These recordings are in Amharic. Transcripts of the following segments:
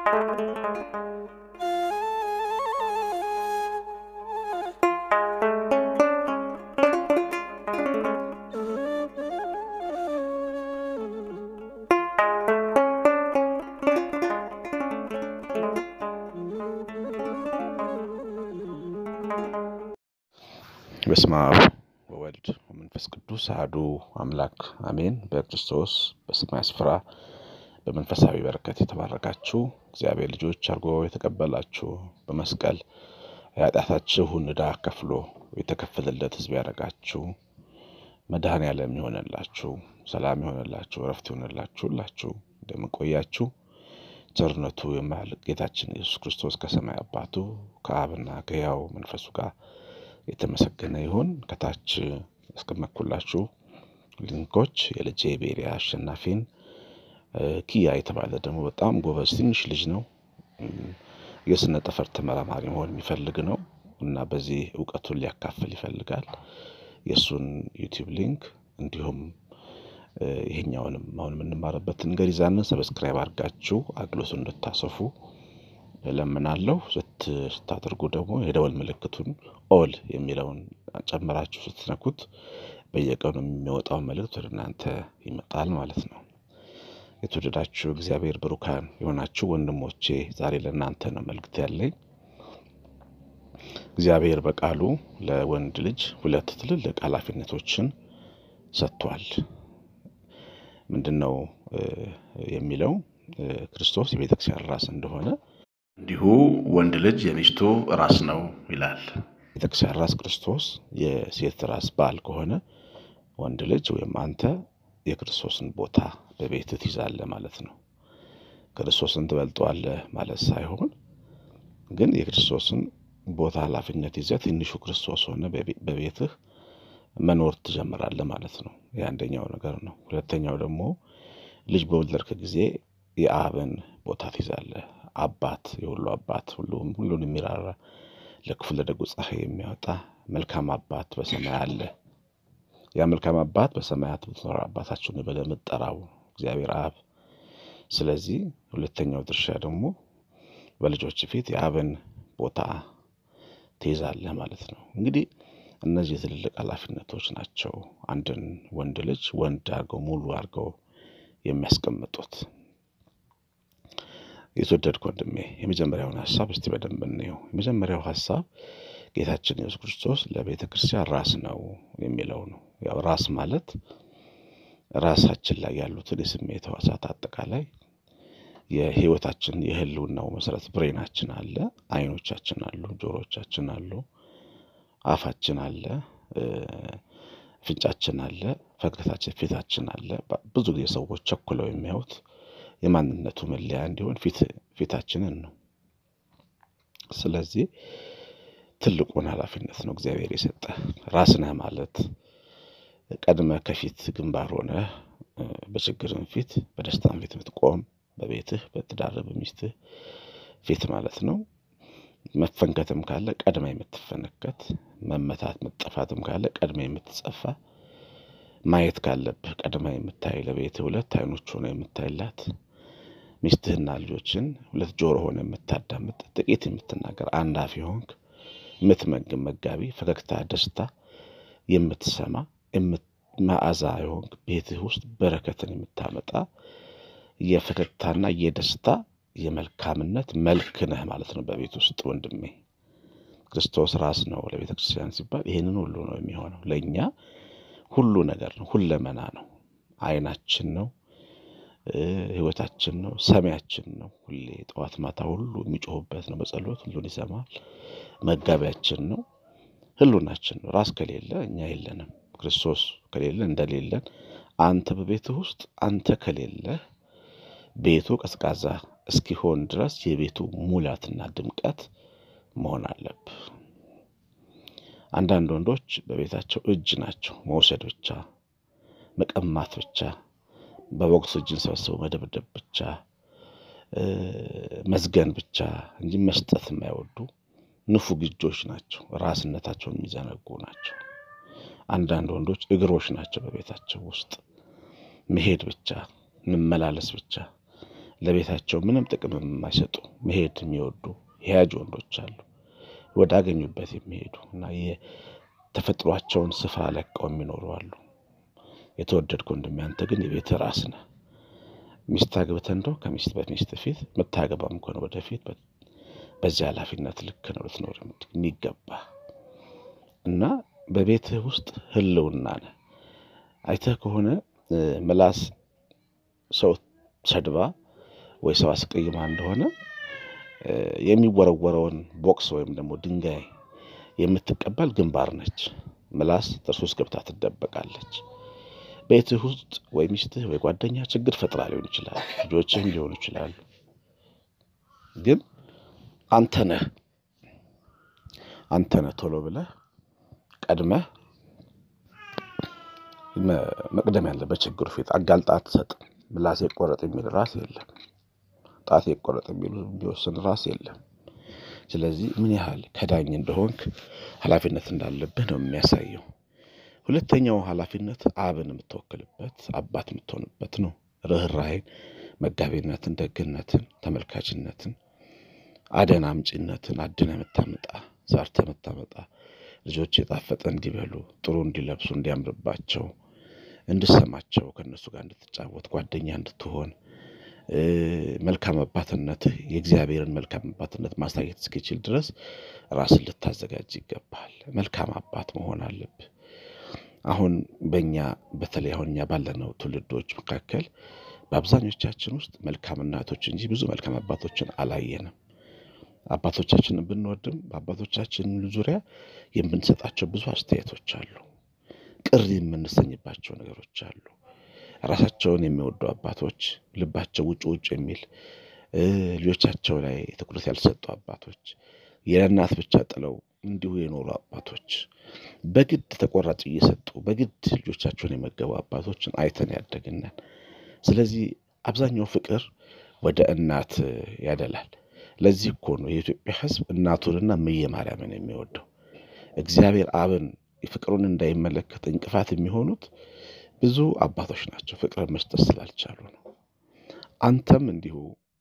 በስመ አብ ወወልድ ወመንፈስ ቅዱስ አሐዱ አምላክ አሜን። በክርስቶስ በሰማይ ስፍራ በመንፈሳዊ በረከት የተባረካችሁ እግዚአብሔር ልጆች አድርጎ የተቀበላችሁ በመስቀል የኃጢአታችሁን ዕዳ ከፍሎ የተከፈለለት ሕዝብ ያደረጋችሁ መድኃኔዓለም የሆነላችሁ ሰላም የሆነላችሁ እረፍት የሆነላችሁ ሁላችሁ እንደምንቆያችሁ ቸርነቱ የማያልቅ ጌታችን ኢየሱስ ክርስቶስ ከሰማይ አባቱ ከአብና ከሕያው መንፈሱ ጋር የተመሰገነ ይሁን። ከታች ያስቀመጥኩላችሁ ሊንኮች የልጄ ቤሪያ አሸናፊን ኪያ የተባለ ደግሞ በጣም ጎበዝ ትንሽ ልጅ ነው። የስነ ጠፈር ተመራማሪ መሆን የሚፈልግ ነው እና በዚህ እውቀቱን ሊያካፍል ይፈልጋል። የእሱን ዩቲዩብ ሊንክ እንዲሁም ይሄኛውንም አሁን የምንማርበትን ገሪዛንን ሰብስክራይብ አድርጋችሁ አግሎቱን እንድታሰፉ እለምናለሁ። ስታደርጉ ደግሞ የደወል ምልክቱን ኦል የሚለውን ጨምራችሁ ስትነኩት በየቀኑ የሚወጣው መልእክት ወደ እናንተ ይመጣል ማለት ነው። የተወደዳችሁ እግዚአብሔር ብሩካን የሆናችሁ ወንድሞቼ ዛሬ ለእናንተ ነው መልእክት ያለኝ። እግዚአብሔር በቃሉ ለወንድ ልጅ ሁለት ትልልቅ ኃላፊነቶችን ሰጥቷል። ምንድን ነው የሚለው? ክርስቶስ የቤተክርስቲያን ራስ እንደሆነ እንዲሁ ወንድ ልጅ የሚስቱ ራስ ነው ይላል። ቤተክርስቲያን ራስ ክርስቶስ የሴት ራስ ባል ከሆነ ወንድ ልጅ ወይም አንተ የክርስቶስን ቦታ በቤት ትይዛለህ ማለት ነው። ክርስቶስን ትበልጠዋለህ ማለት ሳይሆን ግን የክርስቶስን ቦታ ኃላፊነት ይዘህ ትንሹ ክርስቶስ ሆነ በቤትህ መኖር ትጀምራለህ ማለት ነው። የአንደኛው ነገር ነው። ሁለተኛው ደግሞ ልጅ በወለድክ ጊዜ የአብን ቦታ ትይዛለህ። አባት የሁሉ አባት ሁሉም ሁሉን የሚራራ ለክፉ ለደጉ ፀሐይ የሚያወጣ መልካም አባት በሰማይ አለ። ያ መልካም አባት በሰማያት ብትኖር አባታችሁን ብለህ የምትጠራው እግዚአብሔር አብ። ስለዚህ ሁለተኛው ድርሻ ደግሞ በልጆች ፊት የአብን ቦታ ትይዛለህ ማለት ነው። እንግዲህ እነዚህ ትልልቅ ኃላፊነቶች ናቸው አንድን ወንድ ልጅ ወንድ አድርገው ሙሉ አድርገው የሚያስቀምጡት። የተወደድክ ወንድሜ የመጀመሪያውን ሀሳብ እስቲ በደንብ እንየው። የመጀመሪያው ሀሳብ ጌታችን ኢየሱስ ክርስቶስ ለቤተ ክርስቲያን ራስ ነው የሚለው ነው። ያው ራስ ማለት ራሳችን ላይ ያሉትን የስሜት ሕዋሳት አጠቃላይ የህይወታችን የህልውናው መሰረት ብሬናችን አለ፣ አይኖቻችን አሉ፣ ጆሮቻችን አሉ፣ አፋችን አለ፣ ፍንጫችን አለ፣ ፈገግታችን ፊታችን አለ። ብዙ ጊዜ ሰዎች ቸኩለው የሚያዩት የማንነቱ መለያ እንዲሆን ፊታችንን ነው። ስለዚህ ትልቁን ኃላፊነት ነው እግዚአብሔር የሰጠ። ራስ ነህ ማለት ቀድመ ከፊት ግንባር ሆነ በችግርም ፊት በደስታም ፊት የምትቆም በቤትህ በትዳር በሚስትህ ፊት ማለት ነው። መፈንከትም ካለ ቀድመ የምትፈነከት፣ መመታት መጠፋትም ካለ ቀድመ የምትጸፋ፣ ማየት ካለብህ ቀድመ የምታይ፣ ለቤትህ ሁለት አይኖች ሆነ የምታይላት ሚስትህና ልጆችን ሁለት ጆሮ ሆነ የምታዳምጥ፣ ጥቂት የምትናገር፣ አንድ አፍ የሆንክ የምትመግብ መጋቢ፣ ፈገግታ ደስታ የምትሰማ መዓዛ የሆንክ ቤትህ ውስጥ በረከትን የምታመጣ የፈገግታና የደስታ የመልካምነት መልክ ነህ ማለት ነው። በቤት ውስጥ ወንድሜ ክርስቶስ ራስ ነው ለቤተ ክርስቲያን ሲባል ይህንን ሁሉ ነው የሚሆነው። ለእኛ ሁሉ ነገር ነው፣ ሁለመና ነው፣ አይናችን ነው፣ ህይወታችን ነው፣ ሰሚያችን ነው። ሁሌ ጠዋት ማታ ሁሉ የሚጮሁበት ነው። በጸሎት ሁሉን ይሰማል። መጋቢያችን ነው፣ ህሉናችን ነው። ራስ ከሌለ እኛ የለንም። ክርስቶስ ከሌለ እንደሌለን አንተ በቤትህ ውስጥ አንተ ከሌለህ ቤቱ ቀዝቃዛ እስኪሆን ድረስ የቤቱ ሙላትና ድምቀት መሆን አለብህ። አንዳንድ ወንዶች በቤታቸው እጅ ናቸው። መውሰድ ብቻ፣ መቀማት ብቻ፣ በቦክስ እጅን ሰብስበው መደብደብ ብቻ፣ መዝገን ብቻ እንጂ መስጠት የማይወዱ ንፉግ እጆች ናቸው። ራስነታቸውን የሚዘነጉ ናቸው። አንዳንድ ወንዶች እግሮች ናቸው። በቤታቸው ውስጥ መሄድ ብቻ፣ መመላለስ ብቻ ለቤታቸው ምንም ጥቅም የማይሰጡ መሄድ የሚወዱ የያጅ ወንዶች አሉ። ወዳገኙበት የሚሄዱ እና የተፈጥሯቸውን ስፍራ ለቀው የሚኖሩ አሉ። የተወደድክ ወንድሜ አንተ ግን የቤት ራስ ነህ። ሚስት አግብተህ እንደው ከሚስት በሚስት ፊት የምታገባም ከሆነ ወደፊት በዚህ ኃላፊነት ልክ ነው ልትኖር የሚገባ እና በቤትህ ውስጥ ህልውና ነህ። አይተህ ከሆነ ምላስ ሰው ሰድባ ወይ ሰው አስቀይማ እንደሆነ የሚወረወረውን ቦክስ ወይም ደግሞ ድንጋይ የምትቀበል ግንባር ነች። ምላስ ጥርስ ውስጥ ገብታ ትደበቃለች። ቤትህ ውስጥ ወይ ሚስትህ ወይ ጓደኛ ችግር ፈጥራ ሊሆን ይችላል፣ ልጆችህም ሊሆኑ ይችላሉ። ግን አንተ ነህ አንተ ነህ ቶሎ ብለህ ቀድመህ መቅደም ያለ በችግሩ ፊት አጋልጣ አትሰጥም። ምላሴ ይቆረጥ የሚል ራስ የለም። ጣቴ ይቆረጥ የሚሉ የሚወስን ራስ የለም። ስለዚህ ምን ያህል ከዳኝ እንደሆንክ ኃላፊነት እንዳለብህ ነው የሚያሳየው። ሁለተኛው ኃላፊነት አብን የምትወክልበት አባት የምትሆንበት ነው። ርኅራኄን፣ መጋቢነትን፣ ደግነትን፣ ተመልካችነትን፣ አደን አምጪነትን አድነ የምታመጣ ዛርተ የምታመጣ ልጆች የጣፈጠ እንዲበሉ ጥሩ እንዲለብሱ እንዲያምርባቸው እንድሰማቸው ከእነሱ ጋር እንድትጫወት ጓደኛ እንድትሆን መልካም አባትነትህ የእግዚአብሔርን መልካም አባትነት ማሳየት እስኪችል ድረስ ራስን ልታዘጋጅ ይገባል። መልካም አባት መሆን አለብህ። አሁን በእኛ በተለይ አሁን እኛ ባለነው ትውልዶች መካከል በአብዛኞቻችን ውስጥ መልካም እናቶች እንጂ ብዙ መልካም አባቶችን አላየንም። አባቶቻችንን ብንወድም በአባቶቻችን ዙሪያ የምንሰጣቸው ብዙ አስተያየቶች አሉ። ቅር የምንሰኝባቸው ነገሮች አሉ። ራሳቸውን የሚወዱ አባቶች ልባቸው ውጭ ውጭ የሚል ልጆቻቸው ላይ ትኩረት ያልሰጡ አባቶች የእናት ብቻ ጥለው እንዲሁ የኖሩ አባቶች በግድ ተቆራጭ እየሰጡ በግድ ልጆቻቸውን የመገቡ አባቶችን አይተን ያደግናል። ስለዚህ አብዛኛው ፍቅር ወደ እናት ያደላል። ለዚህ እኮ ነው የኢትዮጵያ ሕዝብ እናቱንና እምዬ ማርያምን የሚወደው። እግዚአብሔር አብን ፍቅሩን እንዳይመለከት እንቅፋት የሚሆኑት ብዙ አባቶች ናቸው፣ ፍቅርን መስጠት ስላልቻሉ ነው። አንተም እንዲሁ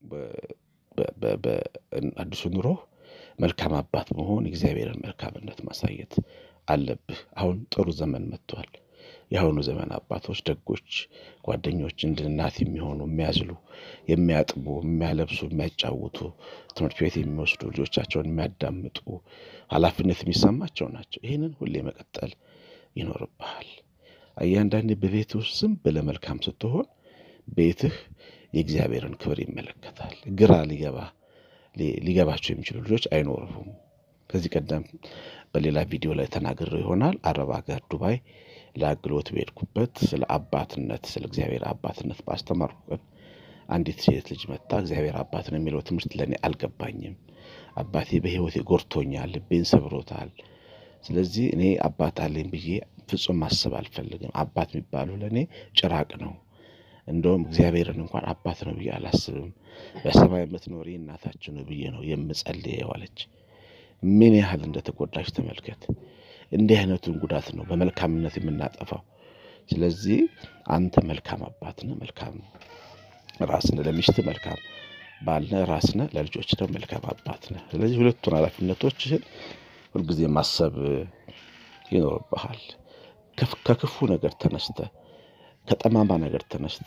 በአዲሱ ኑሮ መልካም አባት መሆን እግዚአብሔርን መልካምነት ማሳየት አለብህ። አሁን ጥሩ ዘመን መጥቷል። የአሁኑ ዘመን አባቶች ደጎች ጓደኞች፣ እንደ እናት የሚሆኑ የሚያዝሉ፣ የሚያጥቡ፣ የሚያለብሱ፣ የሚያጫውቱ፣ ትምህርት ቤት የሚወስዱ፣ ልጆቻቸውን የሚያዳምጡ፣ ኃላፊነት የሚሰማቸው ናቸው። ይህንን ሁሌ መቀጠል ይኖርብሃል። እያንዳንዴ በቤት ውስጥ ዝም ብለህ መልካም ስትሆን ቤትህ የእግዚአብሔርን ክብር ይመለከታል። ግራ ሊገባ ሊገባቸው የሚችሉ ልጆች አይኖሩም። ከዚህ ቀደም በሌላ ቪዲዮ ላይ ተናግሬው ይሆናል። አረብ ሀገር ዱባይ ለአገልግሎት በሄድኩበት ስለ አባትነት ስለ እግዚአብሔር አባትነት ባስተማርኩ ቀን አንዲት ሴት ልጅ መጣ። እግዚአብሔር አባት ነው የሚለው ትምህርት ለእኔ አልገባኝም። አባቴ በሕይወቴ ጎድቶኛል፣ ልቤን ሰብሮታል። ስለዚህ እኔ አባት አለኝ ብዬ ፍጹም ማሰብ አልፈልግም። አባት የሚባሉ ለእኔ ጭራቅ ነው። እንደውም እግዚአብሔርን እንኳን አባት ነው ብዬ አላስብም። በሰማይ የምትኖሪ እናታችሁ ነው ብዬ ነው የምጸልየው አለች። ምን ያህል እንደተጎዳች ተመልከት። እንዲህ አይነቱን ጉዳት ነው በመልካምነት የምናጠፋው። ስለዚህ አንተ መልካም አባት ነህ፣ መልካም ራስ ነህ፣ ለሚስት መልካም ባል ነህ፣ ራስ ነህ፣ ለልጆች ደግሞ መልካም አባት ነህ። ስለዚህ ሁለቱን ኃላፊነቶችህን ሁልጊዜ ማሰብ ይኖርብሃል። ከክፉ ነገር ተነስተ ከጠማማ ነገር ተነስተ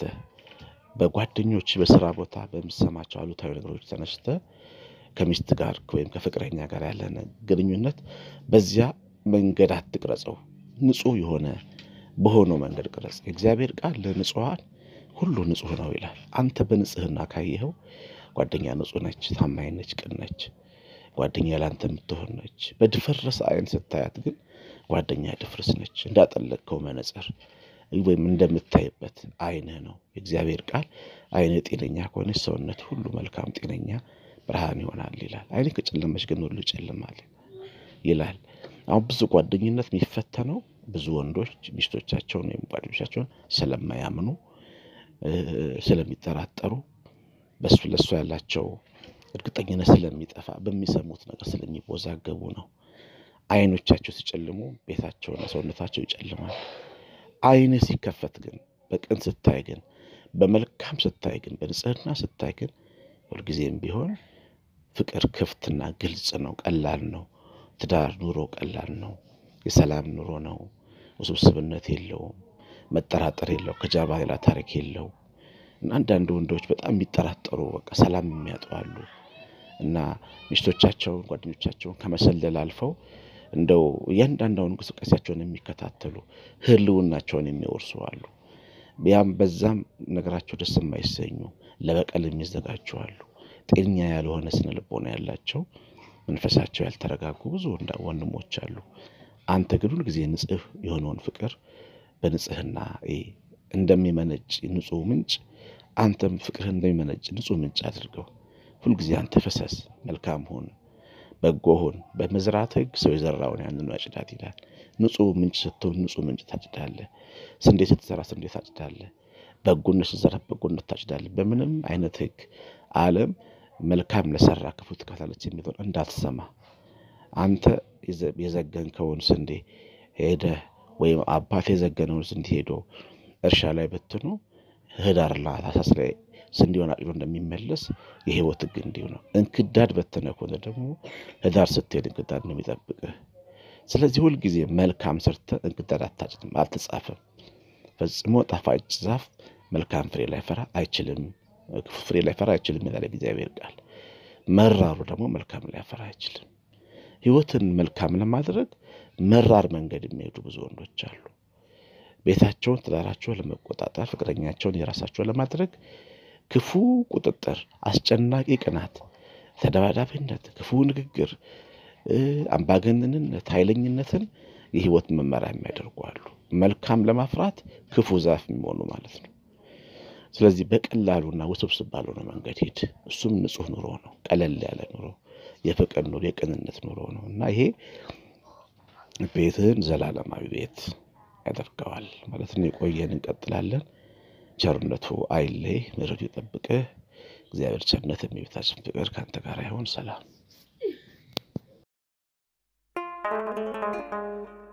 በጓደኞች በስራ ቦታ በሚሰማቸው አሉታዊ ነገሮች ተነስተ ከሚስት ጋር ወይም ከፍቅረኛ ጋር ያለን ግንኙነት በዚያ መንገድ አትቅረጸው። ንጹሕ የሆነ በሆነው መንገድ ቅረጽ። የእግዚአብሔር ቃል ለንጹሐን ሁሉ ንጹሕ ነው ይላል። አንተ በንጽህና ካየኸው ጓደኛ ንጹሕ ነች፣ ታማኝ ነች፣ ቅን ነች። ጓደኛ ለአንተ የምትሆን ነች። በድፍርስ አይን ስታያት ግን ጓደኛ ድፍርስ ነች። እንዳጠለቅከው መነጽር ወይም እንደምታይበት አይንህ ነው። የእግዚአብሔር ቃል አይንህ ጤነኛ ከሆነች ሰውነት ሁሉ መልካም ጤነኛ ብርሃን ይሆናል ይላል። አይንህ ከጨለመች ግን ሁሉ ይጨልማል ይላል። አሁን ብዙ ጓደኝነት የሚፈተነው ብዙ ወንዶች ሚስቶቻቸውን ወይም ጓደኞቻቸውን ስለማያምኑ ስለሚጠራጠሩ በሱ ለሱ ያላቸው እርግጠኝነት ስለሚጠፋ በሚሰሙት ነገር ስለሚወዛገቡ ነው። አይኖቻቸው ሲጨልሙ ቤታቸውና ሰውነታቸው ይጨልማል። አይንህ ሲከፈት ግን በቅን ስታይ ግን በመልካም ስታይ ግን በንጽህና ስታይ ግን ሁልጊዜም ቢሆን ፍቅር ክፍትና ግልጽ ነው፣ ቀላል ነው። ትዳር ኑሮ ቀላል ነው። የሰላም ኑሮ ነው። ውስብስብነት የለውም። መጠራጠር የለው። ከጀርባ ሌላ ታሪክ የለው። እና አንዳንድ ወንዶች በጣም የሚጠራጠሩ በቃ ሰላም የሚያጡ አሉ። እና ሚስቶቻቸውን ጓደኞቻቸውን ከመሰለል አልፈው እንደው እያንዳንዳውን እንቅስቃሴያቸውን የሚከታተሉ ህልውናቸውን የሚወርሱ አሉ። ያም በዛም ነገራቸው ደስ የማይሰኙ ለበቀል የሚዘጋጁ አሉ። ጤነኛ ያልሆነ ስነ ልቦና ያላቸው መንፈሳቸው ያልተረጋጉ ብዙ ወንድሞች አሉ። አንተ ግን ሁልጊዜ ንጹህ የሆነውን ፍቅር በንጽህና እንደሚመነጭ ንጹህ ምንጭ አንተም ፍቅርህ እንደሚመነጭ ንጹህ ምንጭ አድርገው። ሁልጊዜ አንተ ፈሰስ፣ መልካም ሁን፣ በጎ ሁን። በመዝራት ህግ ሰው የዘራውን ያንኑ ያጭዳል ይላል። ንጹህ ምንጭ ስትሆን ንጹህ ምንጭ ታጭዳለህ። ስንዴ ስትዘራ ስንዴ ታጭዳለህ። በጎነት ስትዘራ በጎነት ታጭዳለህ። በምንም አይነት ህግ ዓለም መልካም ለሰራ ክፉ ትከፍላለች የሚለውን እንዳትሰማ አንተ የዘገንከውን ስንዴ ሄደህ ወይም አባት የዘገነውን ስንዴ ሄዶ እርሻ ላይ በትኖ ህዳር ላይ ታህሳስ ላይ ስንዴውን አጭዶ እንደሚመለስ የህይወት ህግ እንዲሁ ነው። እንክዳድ በተነ ከሆነ ደግሞ ህዳር ስትሄድ እንክዳድ ነው የሚጠብቅህ። ስለዚህ ሁልጊዜ መልካም ሰርተህ እንክዳድ አታጭድም፣ አልተጻፈም። ፈጽሞ ጣፋጭ ዛፍ መልካም ፍሬ ላይፈራ አይችልም፣ ክፉ ፍሬ ላይፈራ አይችልም ይላል እግዚአብሔር ቃል። መራሩ ደግሞ መልካም ላይፈራ አይችልም። ህይወትን መልካም ለማድረግ መራር መንገድ የሚሄዱ ብዙ ወንዶች አሉ። ቤታቸውን፣ ትዳራቸውን ለመቆጣጠር ፍቅረኛቸውን የራሳቸውን ለማድረግ ክፉ ቁጥጥር፣ አስጨናቂ ቅናት፣ ተደባዳቢነት፣ ክፉ ንግግር፣ አምባገነንነት፣ ኃይለኝነትን የህይወት መመሪያ የሚያደርጉ አሉ። መልካም ለማፍራት ክፉ ዛፍ የሚሆኑ ማለት ነው። ስለዚህ በቀላሉና ውስብስብ ባልሆነ መንገድ ሂድ። እሱም ንጹህ ኑሮ ነው። ቀለል ያለ ኑሮ፣ የፍቅር ኑሮ፣ የቅንነት ኑሮ ነው እና ይሄ ቤትህን ዘላለማዊ ቤት ያደርገዋል ማለት ነው። የቆየን እንቀጥላለን። ቸርነቱ አይለይ፣ ምሕረቱ ይጠብቅህ። እግዚአብሔር ቸርነት የሚቤታችን ፍቅር ከአንተ ጋር ይሆን። ሰላም